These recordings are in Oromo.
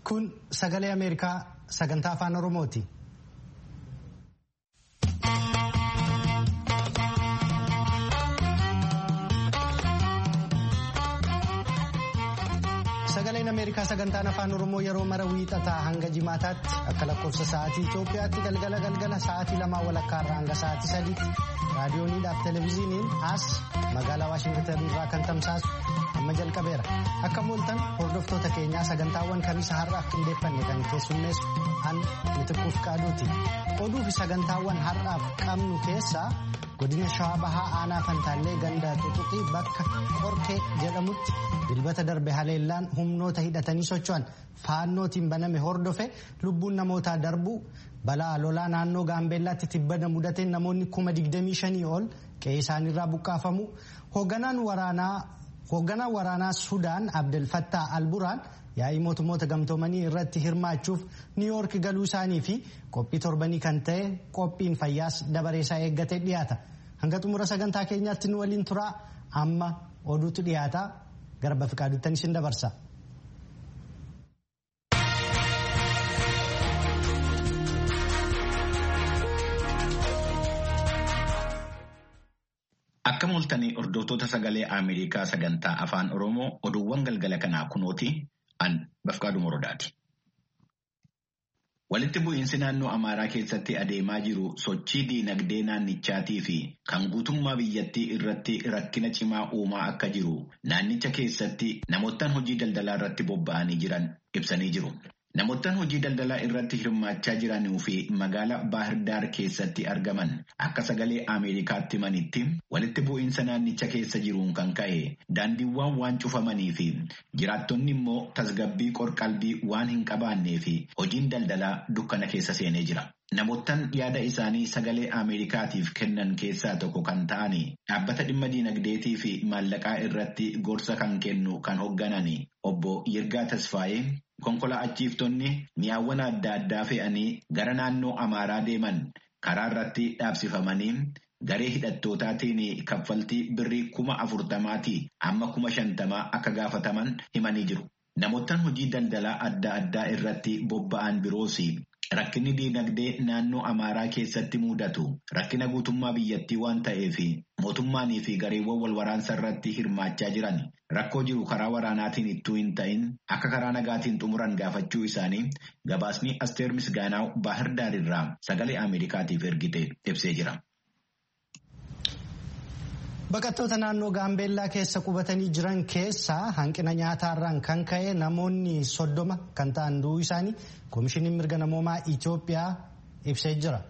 Kun sagalee Ameerikaa sagantaa afaan Oromooti. Sagaleen Ameerikaa sagantaan afaan Oromoo yeroo mara wiixataa hanga jimaataatti akka lakkoofsa sa'aatii Itoophiyaatti galgala galgala sa'aatii lamaa walakkaarraa hanga sa'aatii sadiitti raadiyooniidhaaf televezyiiniin as magaalaa Waashingitan irraa kan tamsaasu amma jalqabeera. Akka mooltan hordoftoota keenyaa sagantaawwan kamiisa har'aaf qindeeffanne kan keessummeessu an mitiquuf qaaduuti. Oduu fi sagantaawwan har'aaf qabnu keessaa godina shawaa bahaa aanaa fantaallee ganda xuxuqii bakka qorkee jedhamutti dilbata darbe haleellaan humnoota hidhatanii socho'an faannootiin baname hordofe lubbuun namootaa darbuu balaa lolaa naannoo gaambeellaatti tibbana mudateen namoonni kuma 25 ol qe'ee isaaniirraa buqqaafamu hoogganaan waraanaa sudaan abdelfattaa alburaan yaa'ii mootummoota gamtoomanii irratti hirmaachuuf niiwoork galuu isaanii fi qophii torbanii kan ta'e qophiin fayyaas dabareesaa eeggatee dhiyaata hanga xumura sagantaa keenyaatti nu waliin turaa amma oduutu dhiyaata gara bafiqaaduutti isin dabarsa. Akka mooltanii hordoftoota sagalee Ameerikaa sagantaa afaan Oromoo oduuwwan galgala kanaa kunooti an bafqaaduu morodaati. Walitti bu'iinsi naannoo Amaaraa keessatti adeemaa jiru sochii diinagdee naannichaatii fi kan guutummaa biyyattii irratti rakkina cimaa uumaa akka jiru naannicha keessatti namoottan hojii daldalaa irratti bobba'anii jiran ibsanii jiru. Namoottan hojii daldalaa irratti hirmaachaa jiranuu fi magaalaa Baahirdaar keessatti argaman akka sagalee Ameerikaatti himanitti walitti bu'iinsa naannicha keessa jiruun kan ka'e daandiiwwan waan cufamanii fi jiraattonni immoo tasgabbii qorqalbii waan hin qabaannee fi hojiin daldalaa dukkana keessa seenee jira. Namoottan yaada isaanii sagalee Ameerikaatiif kennan keessaa tokko kan ta'an dhaabbata dhimma diinagdeetii fi maallaqaa irratti gorsa kan kennu kan hoogganan obbo Yirgaa Tasfaayee konkolaachiftonni mi'aawwan adda addaa fe'anii gara naannoo Amaaraa deeman karaa irratti dhaabsifamanii garee hidhattootaatiin kaffaltii birrii kuma afurtamaatii amma kuma shantamaa akka gaafataman himanii jiru. Namoottan hojii daldalaa adda addaa irratti bobba'an biroos Rakkinni diinagdee naannoo Amaaraa keessatti mudatu rakkina guutummaa biyyattii waan ta'eef mootummaanii fi gareewwan wal waraansa irratti hirmaachaa jiran rakkoo jiru karaa waraanaatiin ittuu hin ta'in akka karaa nagaatiin xumuran gaafachuu isaanii gabaasni Asteer Misgaanaaw Baahirdaar irraa sagalee Ameerikaatiif ergite ibsee jira. Baqattoota naannoo Gaambeellaa keessa qubatanii jiran keessaa hanqina nyaataarraan kan ka'e namoonni soddoma kan ta'an du'uu isaanii Koomishiniin mirga namoomaa Itoophiyaa ibsee jira.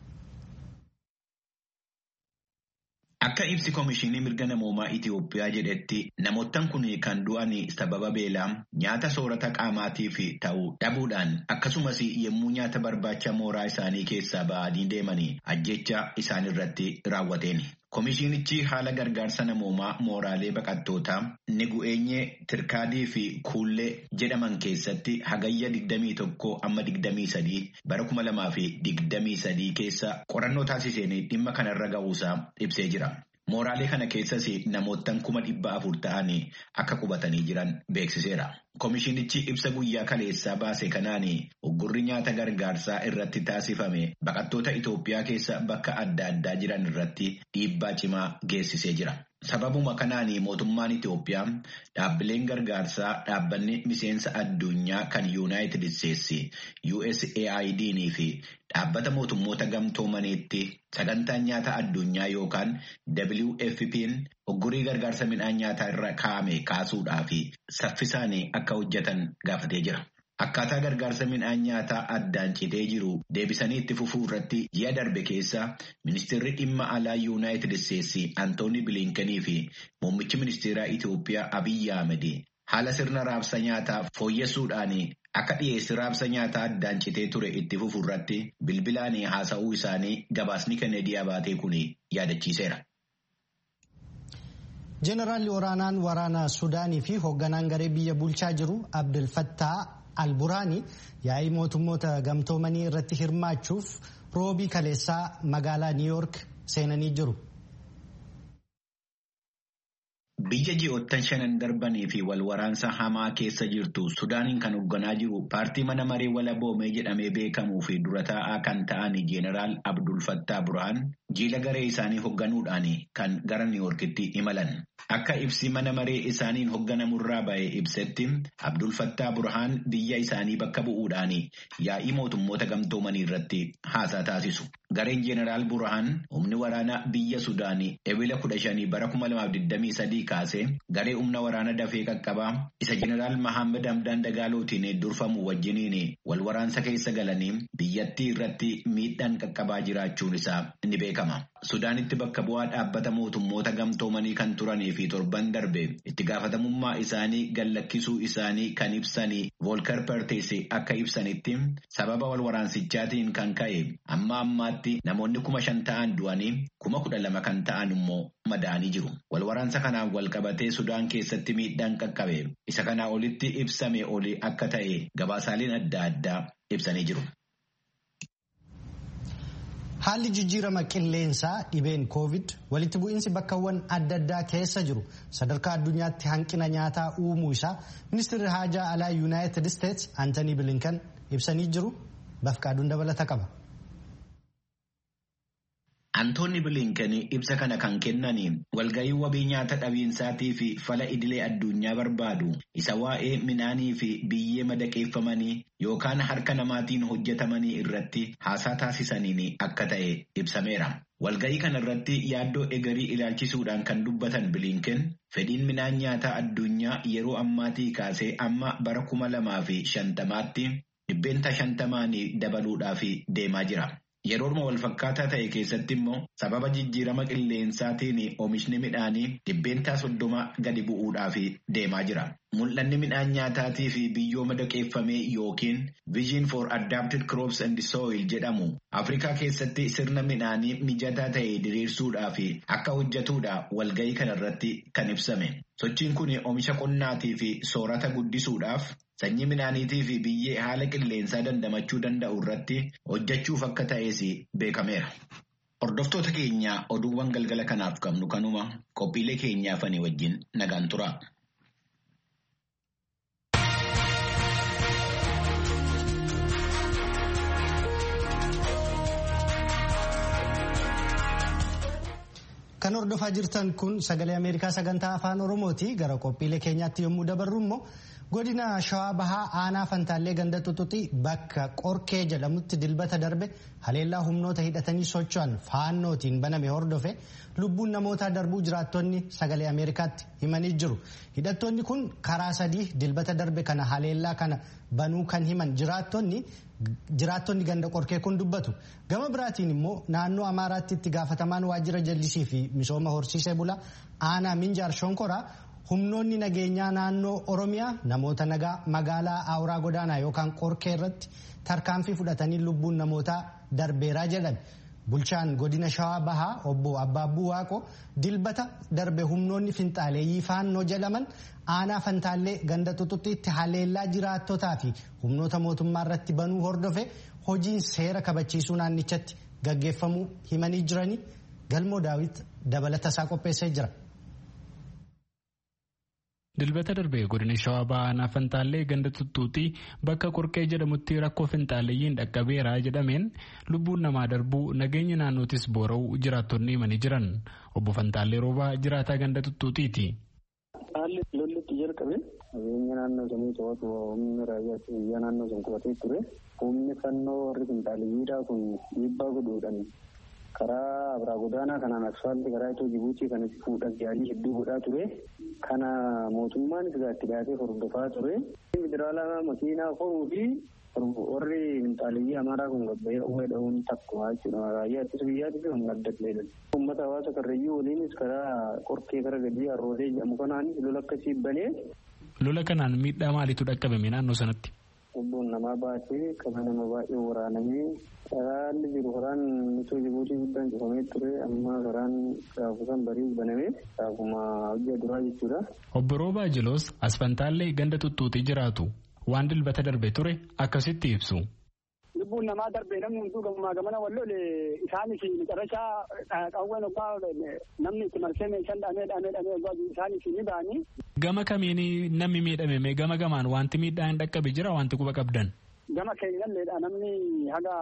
Akka ibsi Koomishinii mirga namoomaa Itoophiyaa jedhetti namoottan kun kan du'an sababa beelaa nyaata soorata qaamaatiif ta'u dhabuudhaan akkasumas yommuu nyaata barbaacha mooraa isaanii keessaa ba'anii deemanii ajjecha isaanirratti raawwateen. Koomishinichi haala gargaarsa namoomaa mooraalee baqattootaa Negu'eenyee Tirkaadii fi Kuullee jedhaman keessatti hagayya 21 amma 23 bara 2023 keessa qorannoo taasiseen dhimma kanarra ga'uusaa ibsee jira. Mooraalee kana keessas namoottan kuma dhibba afur ta'anii akka qubatanii jiran beeksiseera. Koomishinichi ibsa guyyaa kaleessaa baase kanaan uggurri nyaata gargaarsaa irratti taasifame baqattoota Itoophiyaa keessa bakka adda addaa jiran irratti dhiibbaa cimaa geessisee jira. Sababuma kanaan mootummaan Itoophiyaa dhaabbileen gargaarsaa dhaabbanni miseensa addunyaa kan Yuunaayitid Isteetsi USAID fi dhaabbata mootummoota gamtoomaniitti sagantaan nyaata addunyaa yookaan WFP'n uggurii gargaarsa midhaan nyaataa irra kaa'ame kaasuudhaa fi saffisaan akka hojjetan gaafatee jira. Akkaataa gargaarsa midhaan nyaataa addaan citee jiru deebisanii itti fufuu irratti ji'a darbe keessa ministeerri dhimma alaa yuunaayitid isteetsi Antooni Biliinkenii fi muummichi ministeeraa Itoophiyaa Abiyyi Ahmed haala sirna raabsa nyaataa fooyyessuudhaan akka dhiyeessi raabsa nyaataa addaan citee ture itti fufuu irratti bilbilaan haasa'uu isaanii gabaasni Kennedy Abaatee kun yaadachiiseera. Jeenaraalli waraanaan waraana Sudaanii fi hoogganaan garee biyya bulchaa jiru Abdelfattaa Alburaanii yaa'ii mootummoota gamtoomanii irratti hirmaachuuf roobii kaleessaa magaalaa Niiwoork seenanii jiru. Biyya ji'oottan shanan darbanii fi wal waraansa hamaa keessa jirtu Sudaaniin kan hoogganaa jiru paartii mana maree walaboomee jedhamee beekamuu fi dura taa'aa kan ta'an Jeenaraal Abdul Fattah Burhaan jiila garee isaanii hoogganuudhaan kan gara Niiwoorkitti imalan. Akka ibsi mana maree isaaniin hoogganamurraa ba'e ibsetti Abdul Fattah Burhaan biyya isaanii bakka bu'uudhaan yaa'ii mootummoota gamtoomanii irratti haasaa taasisu. Gareen Jeenaraal Burhaan humni waraanaa biyya Sudaanii ebila kudha shanii bara kuma lamaaf digdamii sadii kaasee garee humna waraana dafee qaqqabaa isa Jeenaraal Mahammed Hamdaan Dagaalootiin durfamu wajjiniin wal waraansa keessa galanii biyyattii irratti miidhaan qaqqabaa jiraachuun isaa ni beekama. Sudaanitti bakka bu'aa dhaabbata mootummoota gamtoomanii kan turanii fi torban darbe itti gaafatamummaa isaanii gallakkisuu isaanii kan ibsanii Volker Pertes akka ibsanitti sababa wal waraansichaatiin kan ka'e amma ammaatti namoonni kuma shan ta'an du'anii kuma kudha lama kan ta'an immoo madaa'anii jiru. Wal waraansa kanaan wal qabatee Sudaan keessatti miidhaan qaqqabe isa kanaa olitti ibsame oli akka ta'e gabaasaaleen adda addaa ibsanii jiru. Haalli jijjiirama qilleensaa dhibeen koovid walitti bu'iinsi bakkawwan adda addaa keessa jiru sadarkaa addunyaatti hanqina nyaataa uumuu isaa ministeerri haajaa alaa yuunaayitid isteetsi Antanii Bilinkan ibsanii jiru bafqaaduun dabalata qaba. Antoonni Bilinkan ibsa kana kan kennanii walga'ii wabii nyaata dhabiinsaatii fi fala idilee addunyaa barbaadu isa waa'ee midhaanii fi biyyee madaqeeffamanii yookaan harka namaatiin hojjetamanii irratti haasaa taasisaniin akka ta'e ibsameera. Walga'ii kana irratti yaaddoo egarii ilaalchisuudhaan kan dubbatan Bilinken fedhiin midhaan nyaataa addunyaa yeroo ammaatii kaasee amma bara kuma lamaa fi shantamaatti dhibbeenta shantamaan dabaluudhaaf deemaa jira. Yerooma walfakkaataa ta'e keessatti immoo sababa jijjiirama qilleensaatiin oomishni midhaanii dhibbeentaa soddoma gadi bu'uudhaaf deemaa jira. Mul'anni midhaan nyaataatii fi biyyoo madaqeeffamee yookiin Vision for Adapted Crops and Soil jedhamu Afrikaa keessatti sirna midhaanii mijataa ta'e diriirsuudhaaf akka hojjetuudha walga'ii kanarratti kan ibsame. Sochiin kun oomisha qonnaatii fi soorata guddisuudhaaf sanyii midhaaniitii fi biyyee haala qilleensaa dandamachuu danda'u irratti hojjechuuf akka ta'es beekameera. Hordoftoota keenya oduuwwan galgala kanaaf qabnu kanuma qophiilee keenyaafanii wajjin nagaan tura. Kan hordofaa jirtan kun sagalee Ameerikaa sagantaa afaan Oromooti. Gara qophiilee keenyaatti yommuu dabarru immoo godina Shawaa Bahaa aanaa Fantaallee ganda Xuxuxii bakka Qorkee jedhamutti dilbata darbe haleellaa humnoota hidhatanii socho'an faannootiin baname hordofe lubbuun namootaa darbuu jiraattonni sagalee Ameerikaatti himanii jiru. Hidhattoonni kun karaa sadii dilbata darbe kana haleellaa kana banuu kan himan jiraattonni jiraattonni ganda qorkee kun dubbatu gama biraatiin immoo naannoo amaaraatti itti gaafatamaan waajjira jallisii fi misooma horsiisee bulaa aanaa minjaar shonkoraa humnoonni nageenyaa naannoo oromiyaa namoota nagaa magaalaa awuraa godaanaa yookaan qorkee irratti tarkaanfii fudhatanii lubbuun namootaa darbeeraa jedhan bulchaan godina shawaa bahaa obbo abbaabbuu waaqo dilbata darbe humnoonni finxaaleeyyii faannoo jedhaman aanaa fantaallee ganda xuxuxiitti haleellaa jiraattotaa fi humnoota mootummaa irratti banuu hordofe hojiin seera kabachiisuu naannichatti gaggeeffamuu himanii jiranii galmoo daawit dabalata isaa qopheessee jira. Dilbata darbee godina shawaa bahaa aanaa fantaallee ganda xuxuuxii bakka qorqee jedhamutti rakkoo finxaaleeyyiin dhaqqabeera jedhameen lubbuun namaa darbuu nageenya naannootis boora'uu jiraattonni himanii jiran obbo Fantaallee Roobaa jiraataa ganda xuxuuxiiti. Haalli lollitti jalqabe nageenya naannoo sanii to'atu humni raayyaa biyyaa naannoo sun qubatee ture humni fannoo warri finxaaleeyyiidhaa kun dhiibbaa godhuudhaan karaa abraa godaanaa kanaan asfaaltii karaa itoo jibuutii kanatti fuudhaaf yaalii hedduu godhaa ture kana mootummaan itti dhiyaatee hordofaa ture federaalaa makiinaa horuu fi warri finxaaleeyyii amaaraa kun gabbayee uumee dha'uun takkuma jechuudha raayyaa ittisa biyyaatii fi humna adda ta'edha. Uummata hawaasa karrayyuu waliinis karaa qorkee kara gadii arrootee jedhamu kanaanis lola akkasii banee. Lola kanaan miidhaa maaliitu dhaqqabame naannoo sanatti? Lubbuun namaa baatee qaba nama baay'ee waraanamee karaan jiru karaan itoo jibuutii guddaan cufamee ture amma karaan gaafusan barii banamee gaafuma hojii duraa jechuudha. Obbo Roobaa Jiloos Asfantaallee ganda tuttuutii jiraatu waan dilbata darbe ture akkasitti ibsu. lubbuun namaa darbee namni hunduu gamaa gamana wallole isaanis macarrashaa qawween obbaa namni itti marsee meeshaan dhamee dhamee dhamee obbaa isaanis ni ba'anii. Gama kamiini namni miidhame gama gamaan wanti miidhaan dhaqqabe jira wanti quba qabdan. Gama keenyalleedha namni haga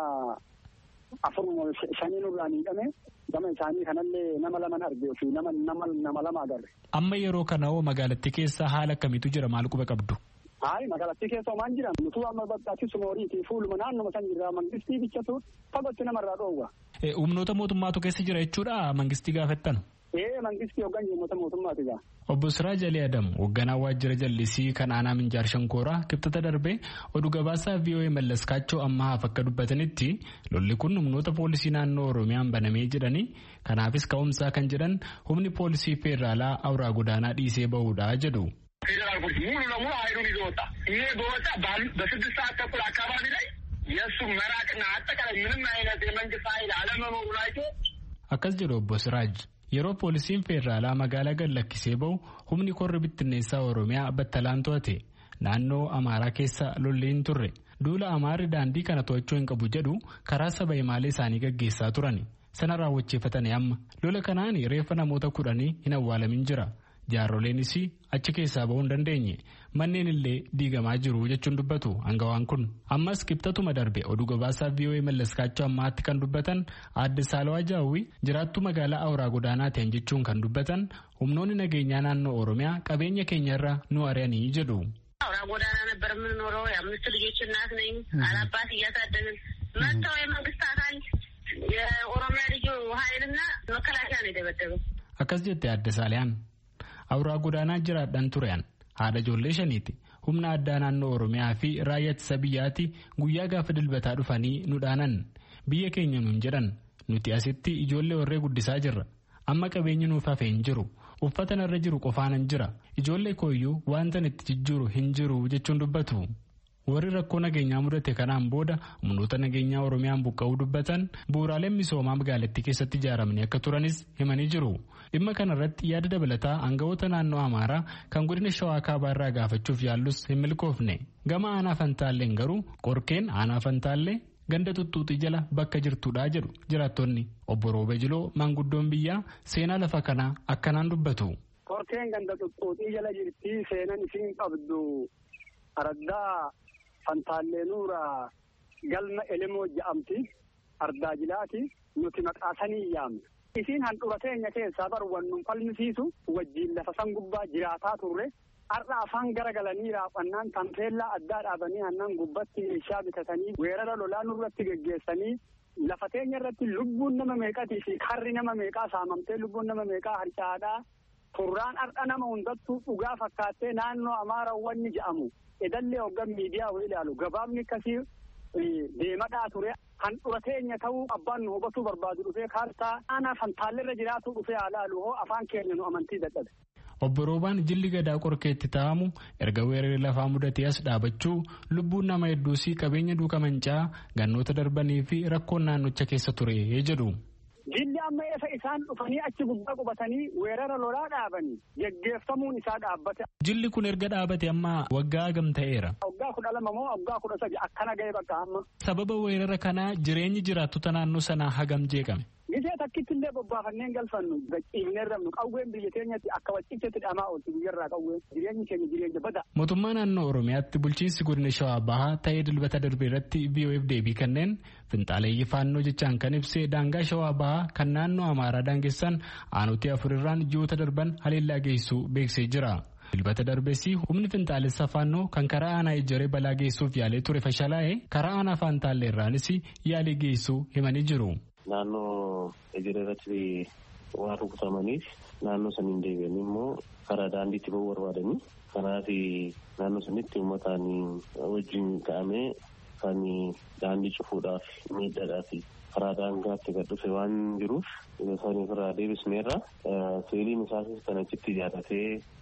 afur shanii nurraa miidhame gama isaanii kanallee nama laman argee fi nama nama lama agarre. Amma yeroo kana hoo magaalattii keessa haala akkamiitu jira maal quba qabdu? Hayi magaalattii keessa homaan jiran nutuu amma bakkaatti sumooriiti fuuluma naannuma san jirra mangistii bichatu fagootti namarraa dhoowwa. Humnoota mootummaatu keessa jira jechuudha mangistii gaafettan. Ee mangistii hoggan uummata mootummaati gaa. Obbo Siraaj Ali Adam hoogganaa waajjira jallisii kan aanaa Minjaar Shankooraa kibxata darbee oduu gabaasaa VOA Mallas Kaachoo ammaaf akka dubbatanitti lolli kun humnoota poolisii naannoo Oromiyaan banamee jedhanii kanaafis ka'umsaa kan jedhan humni poolisii feeraalaa awuraa godaanaa dhiisee bahuudha jedhu. ፌዴራል ፖሊስ ሙሉ ለሙሉ ኃይሉን ይዞ ወጣ። ይሄ በወጣ በስድስት ሰዓት ተኩል አካባቢ ላይ የእሱ መራቅና አጠቃላይ ምንም አይነት የመንግስት ኃይል አለመኖሩን አይቶ akkas jedhu obbo Siraaj yeroo poolisiin feeraalaa magaalaa gad lakkisee bahu humni korri bittinneessaa Oromiyaa battalaan to'ate naannoo Amaaraa keessa lolli hin turre duula Amaarri daandii kana to'achuu hin qabu jedhu karaa saba himaalee isaanii gaggeessaa turan sana raawwachiifatanii amma lola kanaan reeffa namoota kudhanii hin awwaalamin jira. jaaroleenis achi keessaa bahuu hin dandeenye manneen illee diigamaa jiru jechuun dubbatu hangawaan kun ammas kibxatuma darbe oduu gabaasaa VOA mallaskaachoo ammaatti kan dubbatan aadde saalawaa jaawwi jiraattuu magaalaa awuraa godaanaa ta'an jechuun kan dubbatan humnoonni nageenyaa naannoo oromiyaa qabeenya keenyarra nu ari'anii jedhu. አውራ ጎዳና ነበር የምንኖረው። የአምስት ልጆች እናት ነኝ። አላባት እያሳደግን መጥተው የመንግስት አካል የኦሮሚያ ልዩ ኃይልና መከላከያ ነው የደበደበው። akkas jette aadde saaliyaan awuraa godaanaa jiraadhaan turean haadha ijoollee shaniiti humna addaa naannoo oromiyaa fi raayyaa ittisa biyyaati guyyaa gaafa dilbataa dhufanii nu dhaanan biyya keenya nuun jedhan nuti asitti ijoollee warree guddisaa jirra amma qabeenyi nuuf hafe hin jiru uffata narra jiru qofaanan jira ijoollee kooyyuu wanta itti jijjiiru hin jiru jechuun dubbatu. warri rakkoo nageenyaa mudate kanaan booda humnoota nageenyaa oromiyaan buqqa'uu dubbatan bu'uuraaleen misoomaa magaalattii keessatti ijaaramanii akka turanis himanii jiru dhimma kana irratti yaada dabalataa aangawoota naannoo amaaraa kan godina shawaa kaabaa irraa gaafachuuf yaallus hin milkoofne gama aanaa fantaalleen garuu qorkeen aanaa fantaallee ganda tuttuuxii jala bakka jirtudha jedhu jiraattonni obbo Roobee Jiloo maanguddoon biyyaa seenaa lafa kanaa akkanaan dubbatu. Qorkeen ganda tuttuuxii jala jirti seenan isiin qabdu araddaa fantaallee nuura galma elemoo ja'amti ardaa jilaati nuti maqaasanii yaamna. Isiin handhuura teenya keessaa baru wannun falmisiisu wajjiin lafa san gubbaa jiraataa turre har'a afaan garagalanii raafannaan tampeellaa addaa dhaabanii aannan gubbatti meeshaa bitatanii weerara lolaa nurratti geggeessanii lafa teenya irratti lubbuun nama meeqatii fi karri nama meeqaa saamamtee lubbuun nama meeqaa harcaadhaa turraan har'a nama hundattuu dhugaa fakkaattee naannoo amaarawwanni jedhamu edallee hoggan miidiyaa hoo ilaalu gabaabni akkasii deemadhaa ture kan dhura teenya ta'uu abbaan nu hubatuu barbaadu dhufee kaartaa aanaa fantaallerra jiraatu dhufee haa laalu hoo afaan keenya nu amantii dadhabe. Obbo Roobaan jilli gadaa qorkeetti taa'amu erga weeraree lafaa mudatee as dhaabachuu lubbuun nama hedduusii qabeenya duuka mancaa gannoota darbanii fi rakkoon naannocha keessa ture jedhu. Jilli amma eessa isaan dhufanii achi gubbaa qubatanii weerara lolaa dhaabanii geggeeffamuun isaa dhaabbate. Jilli kun erga dhaabate amma waggaa hagam ta'eera. Waggaa kudha lama moo waggaa kudha sadi akkana ga'e bakka amma. Sababa weerara kanaa jireenyi jiraattota naannoo sanaa hagam jeeqame. Gisee takkitti illee bobbaafanneen galfannu gachiifnee rabnu qawween biyya keenyatti akka waccichetti dhamaa oolti biyyarraa qawween jireenyi keenya jireenya bada. Mootummaa naannoo Oromiyaatti bulchiinsi godina Shawaa Bahaa ta'ee dilbata darbe irratti VOF deebii kanneen finxaaleeyyii faannoo jechaan kan ibsee daangaa Shawaa Bahaa kan naannoo Amaaraa daangessan aanutii afurirraan ji'oota darban haleellaa geessuu beeksisee jira. Dilbata darbessi humni finxaalessa faannoo kan karaa aanaa ijjaree balaa geessuuf yaalee ture fashalaa'ee karaa aanaa faantaalleerraanis yaalii geessuu himanii jiru. Naannoo ijjaree irratti waan rukutamaniif naannoo saniin deebi'an immoo karaa daandiitti bahuu barbaadanii kanaaf naannoo sanitti uummataan wajjin ka'amee kan daandii cufuudhaaf miidhadhaaf karaa daangaatti gad dhufe waan jiruuf saniif irraa deebisneerra seeliin isaas kan achitti ijaarratee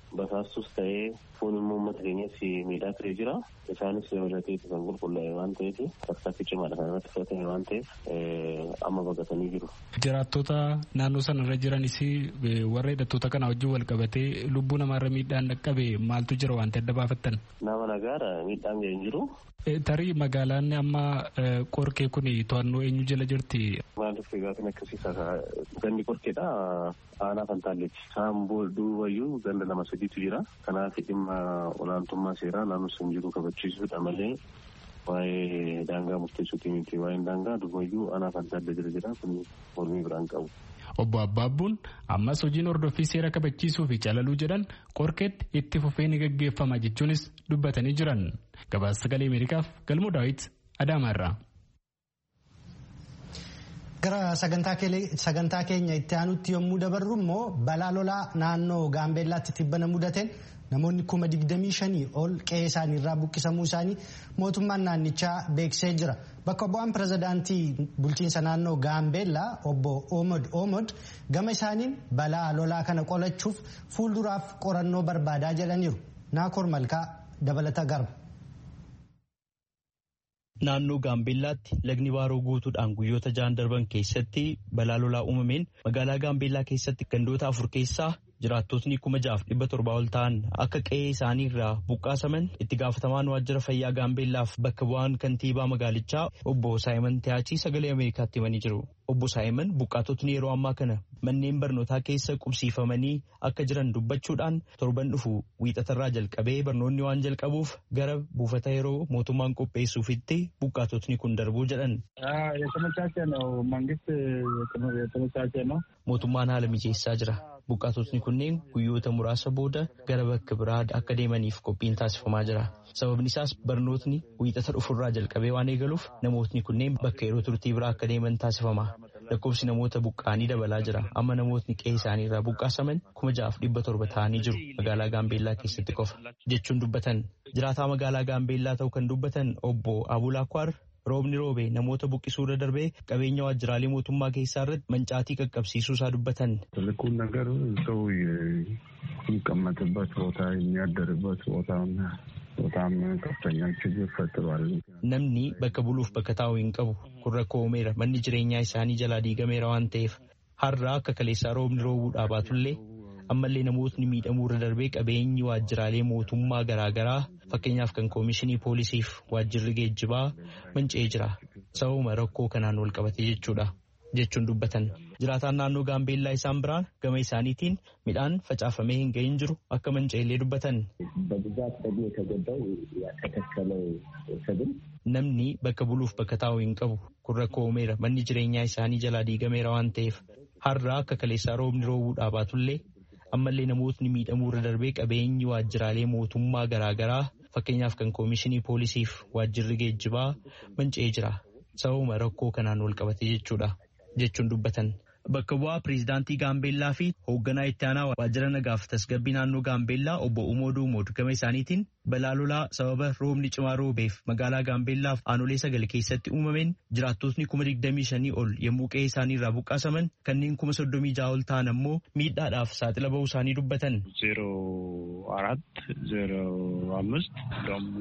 basaastus ta'ee foon immoo uummata keenyas miidhaa turee jira. Isaanis dabalatee kan qulqullaa'e waan ta'eef tarkaanfii cimaadha kan irratti fudhatame waan ta'eef amma baqatanii jiru. Jiraattota naannoo sanarra jiranis warra hidhattoota kana wajjin wal qabatee lubbuu namaarra miidhaan dhaqqabe maaltu jira wanti adda baafattan? Nama nagaara miidhaan ga'e hin jiru. Tarii magaalaan amma qorkee kun to'annoo eenyu jala jirti? Maaliif gaafin akkasiisa gandi qorkeedha aanaa fantaalleeti. Isaan duubayyuu ganda lama sadiitu jira. Kanaaf dhimma olaantummaa seeraa naannoo sun jiru kabachiisuudha malee waa'ee daangaa murteessuuti miti. Waa'een daangaa duubayyuu aanaa fantaallee jira jira kun mormii biraan qabu. Obbo Abbaabbuun ammas hojiin hordoffii seera kabachiisuu fi calaluu jedhan qorkeetti itti fufee ni gaggeeffama jechuunis dubbatanii jiran. Gabaasa sagalee Ameerikaaf galmoo daawwit Adaamaarraa. Gara sagantaa keenya itti aanutti yommuu dabarru immoo balaa lolaa naannoo Gaambeellaatti tibbana mudateen namoonni kuma digdamii shanii ol qe'ee isaanii irraa buqqisamuu isaanii mootummaan naannichaa beeksisee jira. Bakka bu'aan pirezidaantii bulchiinsa naannoo Gaambeellaa obbo Omod Omod gama isaaniin balaa lolaa kana qolachuuf fuulduraaf qorannoo barbaadaa jedhaniiru. Naakoor Malkaa dabalata garba. Naannoo Gaambeellaatti lagni baaroo guutuudhaan guyyoota ja'an darban keessatti balaa lolaa uumameen magaalaa Gaambeellaa keessatti gandoota afur keessaa jiraattotni kuma jaaf dhibba torbaa ol ta'an akka qe'ee isaanii irraa buqqaasaman itti gaafatamaan waajjira fayyaa Gaambeellaaf bakka bu'aan kantiibaa magaalichaa obbo Saayiman Tiyaachii sagalee Ameerikaatti himanii jiru. Obbo Saayiman buqqaatotni yeroo ammaa kana manneen barnootaa keessa qubsiifamanii akka jiran dubbachuudhaan torban dhufu wiixatarraa jalqabee barnoonni waan jalqabuuf gara buufata yeroo mootummaan qopheessuufitti buqqaatotni kun darbuu jedhan. Mootummaan haala mijeessaa jira. Buqqaatotni kunneen guyyoota muraasa booda gara bakka biraa akka deemaniif qophiin taasifamaa jira. Sababni isaas barnootni wiixata dhufurraa jalqabee waan eegaluuf namootni kunneen bakka yeroo turtii biraa akka deeman taasifama. Lakkoofsi namoota buqqaanii dabalaa jira. Amma namootni qe'ee isaanii irraa buqqaasaman kuma ja'aaf dhibba torba ta'anii jiru magaalaa Gaambeellaa keessatti qofa jechuun dubbatan. Jiraataa magaalaa Gaambeellaa ta'uu kan dubbatan obbo Abulaakwar roobni roobe namoota buqqisuu irra darbee qabeenya waajjiraalee mootummaa keessaa irratti mancaatii qaqqabsiisuu isaa dubbatan. ትልቁን ነገር ሰው የሚቀመጥበት ቦታ የሚያደርበት ቦታ በጣም ከፍተኛ ችግር ፈጥሯል። Namni bakka buluuf bakka taa'u hin qabu kun rakkoo uumeera manni jireenyaa isaanii jalaa diigameera waan ta'eef har'a akka kaleessaa roobni roobuu baatullee ammallee namootni miidhamuu irra darbee qabeenyi waajjiraalee mootummaa garaagaraa fakkeenyaaf kan koomishinii poolisiif waajjirri geejjibaa manca'ee jira sababuma rakkoo kanaan wal qabate jechuudha jechuun dubbatan jiraataan naannoo gaambeellaa isaan biraan gama isaaniitiin midhaan facaafamee hin gahin jiru akka manca'ellee dubbatan. Namni bakka buluuf bakka taa'u hin qabu kun rakkoo uumeera manni jireenyaa isaanii jalaa diigameera waan ta'eef har'a akka kaleessaa roobni roobuu baatullee ammallee namootni miidhamuu irra darbee qabeenyi waajjiraalee mootummaa garaagaraa fakkeenyaaf kan koomishinii poolisiif waajjirri geejjibaa manca'ee jira sababuma rakkoo kanaan wal qabate jechuudha jechuun dubbatan. Bakka bu'aa pireezidaantii Gaambeellaa fi hoogganaa itti aanaa waajjira nagaaf tasgabbii naannoo Gaambeellaa obbo Umooduu Umood gama isaaniitiin balaa lolaa sababa roobni cimaa roobeef magaalaa Gaambeellaaf aanolee sagal keessatti uumameen jiraattotni kuma digdamii shanii ol yommuu qe'ee isaanii irraa buqqaasaman kanneen kuma soddomii ja'a ol ta'an ammoo miidhaadhaaf saaxila bahuu isaanii dubbatan. ዜሮ አራት ዜሮ አምስት ደግሞ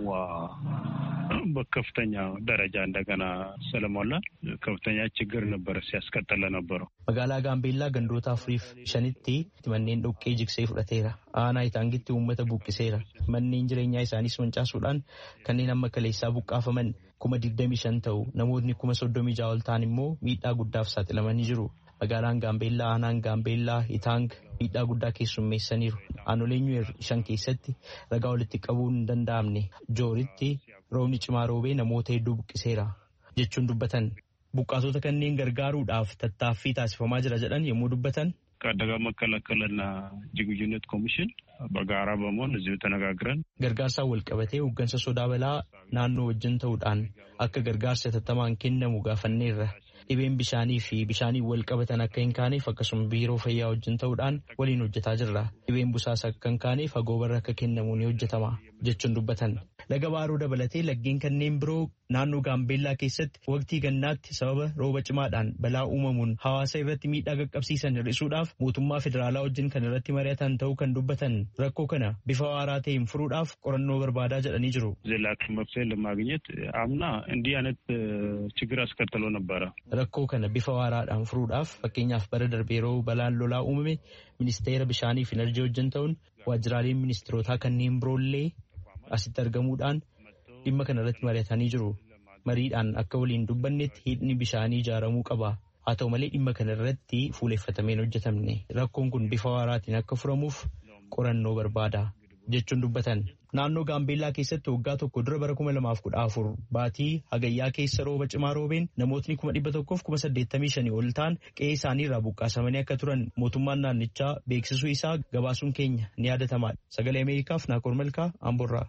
በከፍተኛ ደረጃ እንደገና ስለሞላ ከፍተኛ ችግር ነበረ ሲያስቀጥለ ነበረው። Magaalaa Gaambeellaa gandoota afuriif shanitti manneen dhoqqee jigsee fudhateera. Aanaa itaangitti uummata buqqiseera. Manneen jireenyaa isaaniis mancaasuudhaan kanneen amma kaleessaa buqqaafaman kuma digdamii shan ta'u namootni kuma soddomii ja'a ol ta'an immoo miidhaa guddaaf saaxilamanii jiru. Magaalaan Gaambeellaa aanaan Gaambeellaa Itaang miidhaa guddaa keessummeessaniiru. Aanolee Nyuweer shan keessatti ragaa walitti qabuun hin danda'amne jooritti roobni cimaa roobee namoota hedduu buqqiseera jechuun dubbatan. Buqqaatota kanneen gargaaruudhaaf tattaaffii taasifamaa jira jedhan yommuu dubbatan. ከአደጋ መከላከልና ዝግጁነት ኮሚሽን በጋራ በመሆን እዚሁ ተነጋግረን Gargaarsaan wal qabatee hooggansa sodaa balaa naannoo wajjin ta'uudhaan akka gargaarsa tattamaan kennamu gaafanneerra. Dhibeen bishaanii fi bishaanii wal qabatan akka hin kaaneef akkasuma biiroo fayyaa wajjin ta'uudhaan waliin hojjetaa jirra. Dhibeen busaas akka hin kaaneef agoobarra akka kennamu ni hojjetama jechuun dubbatan. laga baaroo dabalatee laggeen kanneen biroo naannoo gaambeellaa keessatti waqtii gannaatti sababa rooba cimaadhaan balaa uumamuun hawaasa irratti miidhaa qaqqabsiisan hir'isuudhaaf mootummaa federaalaa wajjin kan irratti mari'atan ta'uu kan dubbatan rakkoo kana bifa waaraa ta'een furuudhaaf qorannoo barbaadaa jedhanii jiru. ዘላቂ መፍትሄ ለማግኘት አምና እንዲህ አይነት ችግር አስከትሎ ነበረ። rakkoo kana bifa waaraadhaan furuudhaaf fakkeenyaaf bara darbee yeroo balaan lolaa uumame ministeera bishaanii fi enerjii wajjin ta'uun waajjiraaleen ministeerotaa kanneen biroollee asitti argamuudhaan dhimma kana irratti mari'atanii jiru. Mariidhaan akka waliin dubbannetti hidhni bishaanii ijaaramuu qaba. Haa ta'u malee dhimma kana irratti fuuleffatameen hojjetamne. Rakkoon kun bifa waaraatiin akka furamuuf qorannoo barbaada jechuun dubbatan. Naannoo Gaambeellaa keessatti waggaa tokko dura bara kuma lamaaf kudha afur baatii hagayyaa keessa rooba cimaa roobeen namootni kuma dhibba tokkoof kuma saddeettamii shanii ol ta'an qe'ee isaanii irraa buqqaasamanii akka turan mootummaan naannichaa beeksisuu isaa gabaasuun keenya ni yaadatamaadha. Sagalee Ameerikaaf Naakoor Malkaa Amborraa.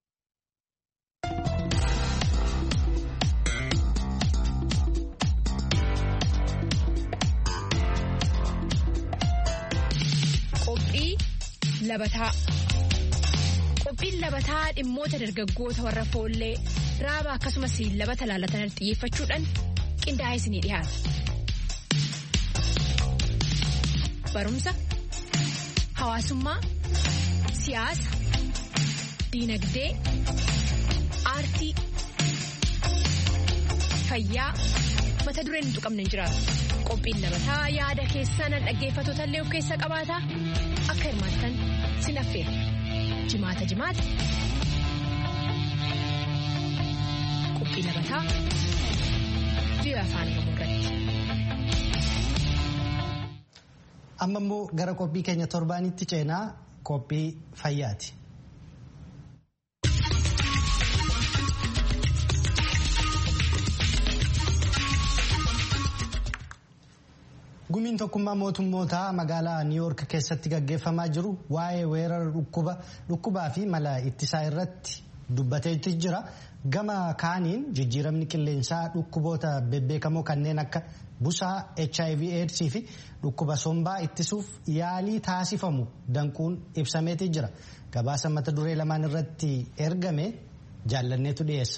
Qophii labataa. Qophiin labataa dhimmoota dargaggoota warra foollee raaba akkasumas labata laalatan xiyyeeffachuudhaan qindaa'ee isinii dhiyaata. Barumsa, hawaasummaa, siyaasa, diinagdee, aartii, fayyaa mata dureen hin tuqamne hin jiraatu. Qophiin labataa yaada keessan dhaggeeffattoota illee of keessaa qabaata akka hirmaattan sin affeera. jimaata jimaata qophii labataa biyya afaan oromoo irratti. amma immoo gara qophii keenya torbaanitti ceenaa qophii fayyaati. gumiin tokkummaa mootummootaa magaalaa niiwoork keessatti gaggeeffamaa jiru waa'ee weerara dhukkubaa fi mala ittisaa irratti dubbateetti jira gama kaaniin jijjiiramni qilleensaa dhukkuboota bebbeekamoo kanneen akka busaa hiv aids fi dhukkuba sombaa ittisuuf yaalii taasifamu danquun ibsameetii jira gabaasa mata duree lamaan irratti ergame jaallanneetu dhiyeessa.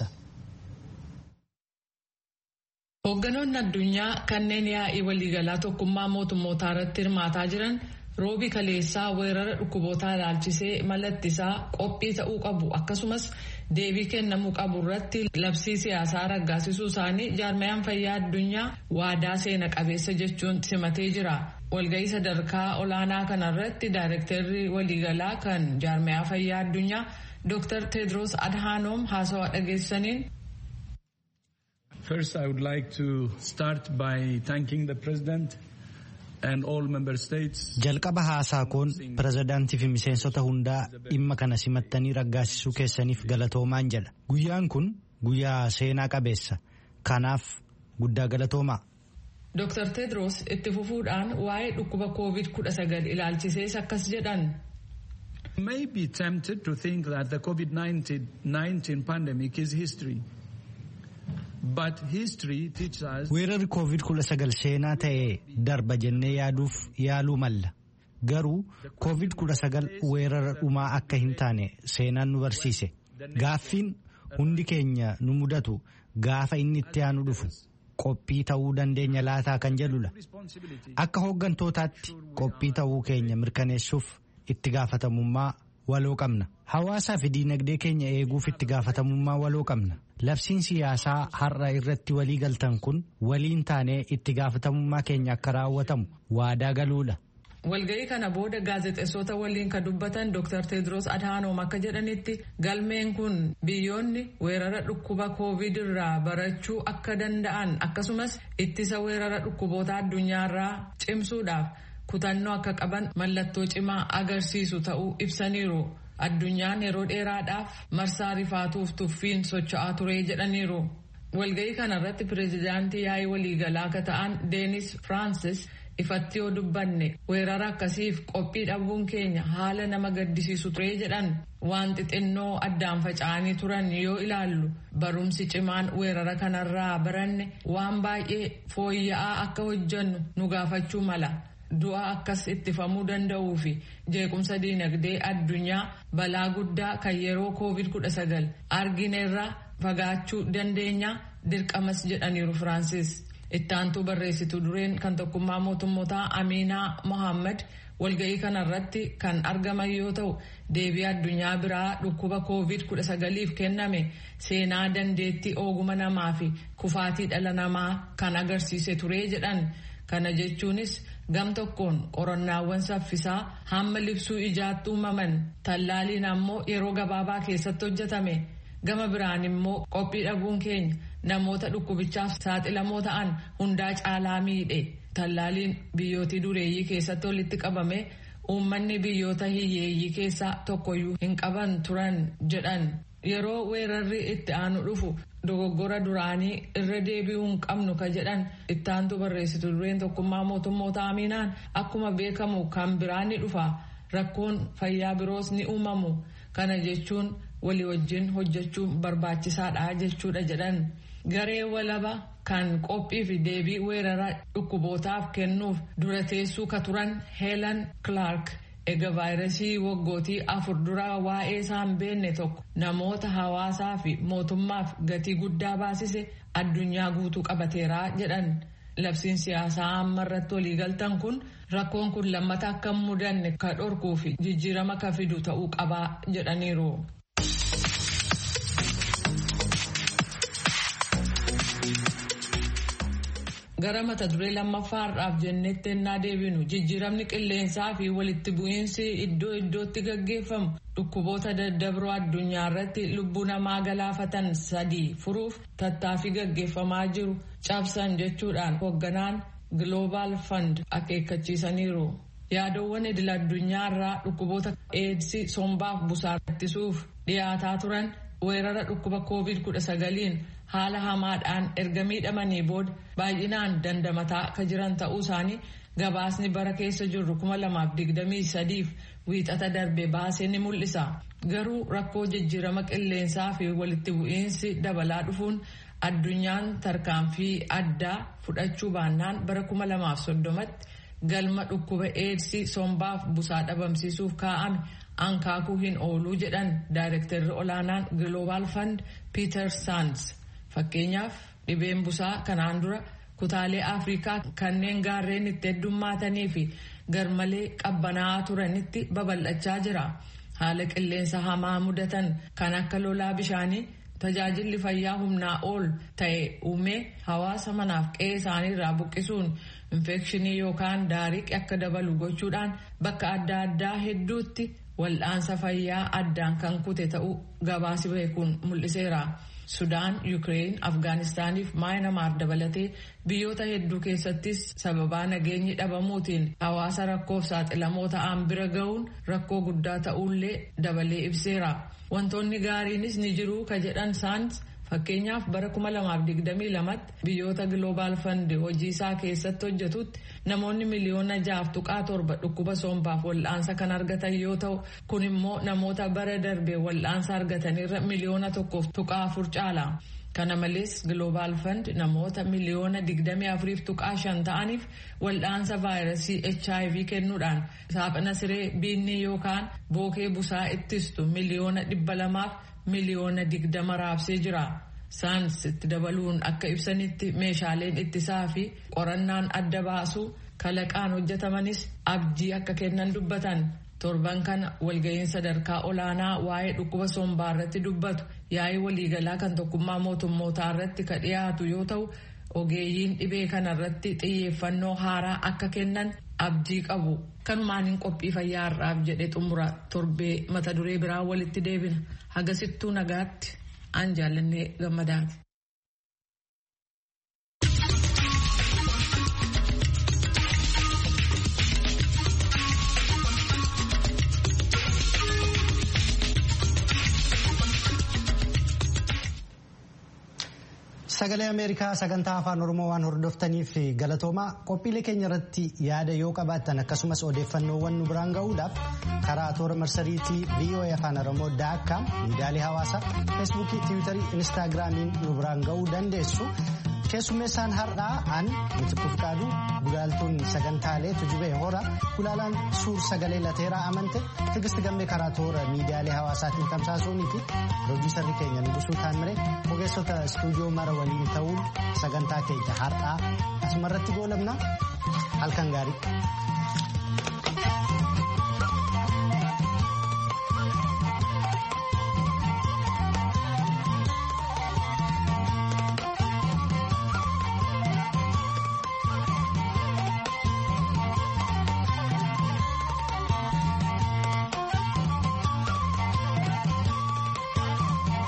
Hoogganoonni addunyaa kanneen yaa'ii waliigalaa tokkummaa mootummootaa irratti hirmaataa jiran roobi kaleessaa weerara dhukkubootaa ilaalchisee mala ittisaa qophii ta'uu qabu akkasumas deebii kennamuu qabu irratti labsii siyaasaa raggaasisuu isaanii jaarmayaan fayyaa addunyaa waadaa seena qabeessa jechuun simatee jira. Walga'ii sadarkaa olaanaa kanarratti daayirektarri waliigalaa kan jaarmayaa fayyaa addunyaa Dr. Tedros Adhanom haasawaa dhageessaniin First, I would like to start by thanking the President and all member states. Jalqaba haasaa koon pirezidaantii fi miseensota hundaa dhimma kana simattanii raggaasisuu keessaniif galatoomaan jedha. Guyyaan kun guyyaa seenaa qabeessa. Kanaaf guddaa galatoomaa. Dr. Tedros itti fufuudhaan waa'ee dhukkuba COVID-19 ilaalchisees akkas jedhan. You may be tempted to think that the COVID-19 pandemic is history. But history teaches us Weerarri COVID-19 seenaa ta'ee darba jennee yaaduuf yaaluu malla. Garuu COVID-19 weerara dhumaa akka hin taane seenaan nu barsiise. Gaaffiin hundi keenya nu mudatu gaafa inni itti aanu dhufu qophii ta'uu dandeenya laataa kan jedhudha. Akka hooggantootaatti qophii ta'uu keenya mirkaneessuuf itti gaafatamummaa waloo qabna. Hawaasaa fi diinagdee keenya eeguuf itti gaafatamummaa waloo qabna. Labsiin siyaasaa har'a irratti walii galtan kun waliin taanee itti gaafatamummaa keenya akka raawwatamu waadaa galuudha. Walga'ii kana booda gaazexeessota waliin kan dubbatan Dr. Tedros Adhanom akka jedhanitti galmeen kun biyyoonni weerara dhukkuba COVID irraa barachuu akka danda'an akkasumas ittisa weerara dhukkuboota addunyaarraa cimsuudhaaf kutannoo akka qaban mallattoo cimaa agarsiisu ta'uu ibsaniiru. Addunyaan yeroo dheeraadhaaf marsaa rifaatuuf tuffiin socho'aa ture jedhaniiru. Walga'ii kanarratti pireezidaantii yaa'ii waliigalaa akka ta'an Deenis Firaansis ifatti yoo dubbanne weerara akkasiif qophii dhabuun keenya haala nama gaddisiisu ture jedhan waan xixinnoo addaan faca'anii turan yoo ilaallu barumsi cimaan weerara kanarraa baranne waan baay'ee fooyya'aa akka hojjannu nu gaafachuu mala. du'a akkas ittifamuu danda'uu fi jeequmsa diinagdee addunyaa balaa guddaa kan yeroo covid-19 argineerraa fagaachuu dandeenya dirqamas jedhaniiru firaansis ittaantuu barreessitu dureen kan tokkummaa mootummootaa amiinaa mohaammed walga'ii kanarratti kan argaman yoo ta'u deebii addunyaa biraa dhukkuba covid-19f kenname seenaa dandeettii ooguma namaa fi kufaatii dhala namaa kan agarsiise ture jedhan kana jechuunis gam tokkoon qorannaawwan saffisaa hamma libsuu ijaatti uumaman tallaaliin ammoo yeroo gabaabaa keessatti hojjetame gama biraan immoo qophii dhabuun keenya namoota dhukkubichaaf saaxilamoo ta'an hundaa caalaa miidhe tallaaliin biyyootii dureeyyii keessatti walitti qabame uummanni biyyoota hiyyeeyyii keessaa tokkoyyuu hin qaban turan jedhan yeroo weerarri itti aanu dhufu dogoggora duraanii irra deebi'uu hin qabnu ka jedhan ittaantu barreessitu dureen tokkummaa mootummoota amiinaan akkuma beekamu kan biraan ni dhufa rakkoon fayyaa biroos ni uumamu kana jechuun walii wajjin hojjechuun barbaachisaadha jechuudha jedhan garee walaba kan qophii fi deebii weerara dhukkubootaaf kennuuf dura teessuu ka turan heelan clark ega vaayirasii waggootii afur dura waa'ee isaan beenne tokko namoota hawaasaa fi mootummaaf gatii guddaa baasise addunyaa guutuu qabateeraa jedhan labsiin siyaasaa amma irratti waliigaltan kun rakkoon kun lammata akka hin mudanne ka dhorkuu fi jijjiirama ka fidu ta'uu qabaa jedhaniiru. gara mata duree lammaffaarraaf jennetti ennaa deebinu jijjiiramni qilleensaa fi walitti bu'iinsi iddoo iddootti gaggeeffamu dhukkuboota daddabroo addunyaa irratti lubbuu namaa galaafatan sadii furuuf tattaaffii gaggeeffamaa jiru cabsan jechuudhaan hoogganaan global fund akeekkachiisaniiru. yaadowwan idil addunyaarraa dhukkuboota eedsii sombaaf busaa ittisuuf dhiyaataa turan weerara dhukkuba covid 19 haala hamaadhaan erga miidhamanii booda baay'inaan dandamataa ka jiran ta'uu isaanii gabaasni bara keessa jirru 2023 wiixata darbe baasee ni mul'isa garuu rakkoo jijjiirama qilleensaa fi walitti bu'iinsi dabalaa dhufuun addunyaan tarkaanfii addaa fudhachuu baannaan bara 2030tti galma dhukkuba eedsii sombaaf busaa dhabamsiisuuf kaa'ame ankaakuu hin ooluu jedhan daayirektarri olaanaan global fund peter sands fakkeenyaaf dhibeen busaa kanaan dura kutaalee afrikaa kanneen gaarreen itti heddummaatanii fi garmalee qabbanaa'aa turanitti babal'achaa jira haala qilleensa hamaa mudatan kan akka lolaa bishaanii tajaajilli fayyaa humnaa ol ta'e uumee hawaasa manaaf qe'ee isaaniirraa buqqisuun infekshinii yookaan daariqi akka dabalu gochuudhaan bakka adda addaa hedduutti wal'aansa fayyaa addaan kan kute ta'uu gabaasi beekuun mul'iseera. Sudaan, Yukireen, Afgaanistaaniif Maayinamaar dabalatee biyyoota hedduu keessattis sababaa nageenyi dhabamuutiin hawaasa rakkoof saaxilamoo ta'an bira ga'uun rakkoo guddaa ta'uullee dabalee ibseera. Wantoonni gaariinis ni jiru ka jedhan saans fakkeenyaaf bara 2022 biyyoota Global Fund hojii isaa keessatti hojjetutti namoonni miliyoona jaaf tuqaa torba dhukkuba sombaaf wal'aansa kan argatan yoo ta'u kun immoo namoota bara darbe wal'aansa argatanirra miliyoona tokkoof tuqaa afur caala. Kana malees Global Fund namoota miliyoona 24 tuqaa shan ta'aniif wal'aansa vaayirasii HIV kennuudhaan saaphana siree biinni yookaan bookee busaa ittistu miliyoona 200 miliyoona 20 raabsee jira. Saans itti dabaluun akka ibsanitti meeshaaleen ittisaa fi qorannaan adda baasu kalaqaan hojjetamanis abdii akka kennan dubbatan. torban kana walga'iin sadarkaa olaanaa waa'ee dhukkuba sombaa irratti dubbatu yaa'ii waliigalaa kan tokkummaa mootummootaa irratti ka dhiyaatu yoo ta'u ogeeyyiin dhibee kana irratti xiyyeeffannoo haaraa akka kennan abdii qabu kanumaaniin qophii fayyaa har'aaf jedhe xumura torbee mata duree biraa walitti deebina hagasittuu nagaatti aan jaallannee gammadaati. Sagalee Ameerikaa sagantaa afaan Oromoo waan hordoftaniif galatoomaa qophiilee keenya irratti yaada yoo qabaattan akkasumas odeeffannoowwan nu biraan ga'uudhaaf karaa toora marsariitii VOA afaan Oromoo daakkaam miidiyaalee hawaasaa feesbuukii tiwiitarii inistaagiraamiin nu biraan ga'uu dandeessu. keessummeessaan har'aa an mitiquuf qaadu gulaaltuun sagantaalee tujubee hora gulaalaan suur sagalee lateeraa amante tigisti gammee karaa toora miidiyaalee hawaasaatiin tamsaasuunii fi pirooduusarri keenya nugusuu taamire ogeessota istuudiyoo mara waliin ta'uun sagantaa keenya har'aa asumarratti goolabna halkan gaarii.